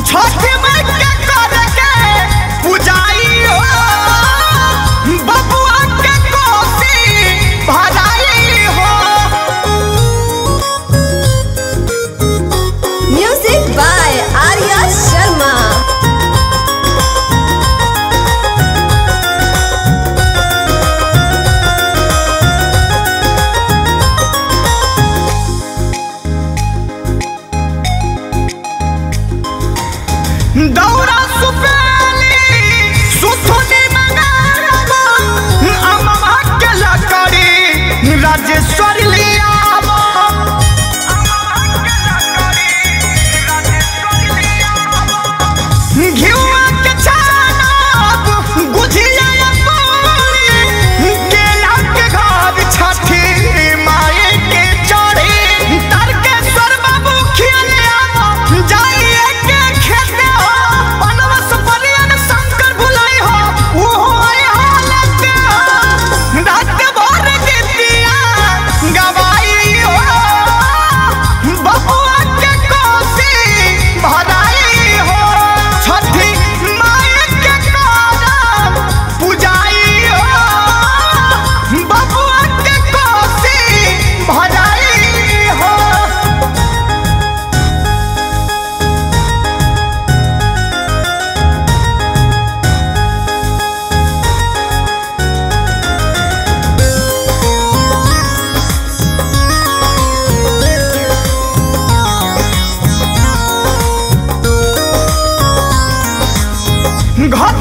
छठ माई के कर के पूजाई हो बबुआ के कोसी भराई हो Music by Arya Sharma. दौरा सुपेली सुथुनी मंगाबो अमवा के लकड़ी राजेश्वरी लियाबो घिउवा के छानब गुझिया पूरी केला के घर छठी माए के चढ़ी तारकेश्वर बाबू खियाले आबो जाइए के खेते हो बनवस बनियन शंकर भुलाई हो ओहो आय हालत हो रात भर गीतिया गवाई हो बबुआ के कोसी भराई हो छठी माई के करब पूजाई हो बबुआ के कोसी भराई हो घट